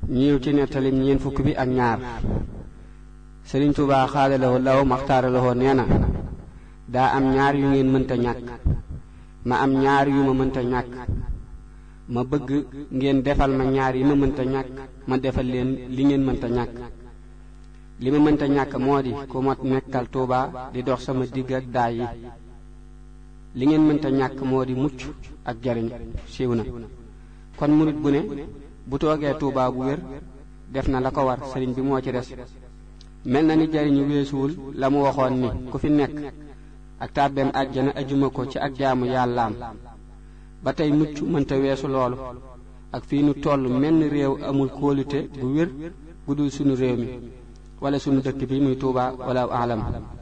ñiiw ci nettalim ñeen fukk bi ak ñaar sëriñ Tuubaa xaadalawoo law maxtaaralawoo nee na daa am ñaar yu ngeen mënta ñàkk ma am ñaar yu ma mënta ñàkk ma bëgg ngeen defal ma ñaar yi ma mënta ñàkk ma defal leen li ngeen mënta ñàkk li ma mënta ñàkk moo di ku ma nekkal Tuubaa di dox sama digg ak daay yi li ngeen mënta ñàkk moo di mucc ak jariñ siiw na kon murit bu ne bu toogee Tuubaa bu wér def na la ko war sëriñ bi moo ci des mel na ni jariñu weesuwul la mu waxoon ni ku fi nekk ak tàbbeem àjjana ajuma ko ci ak jaamu yàllaam ba tey mucc mënta weesu loolu ak fii nu toll menn réew amul kóolute bu wér bu dul sunu réew mi wala sunu dëkk bi muy Tuubaa wala alam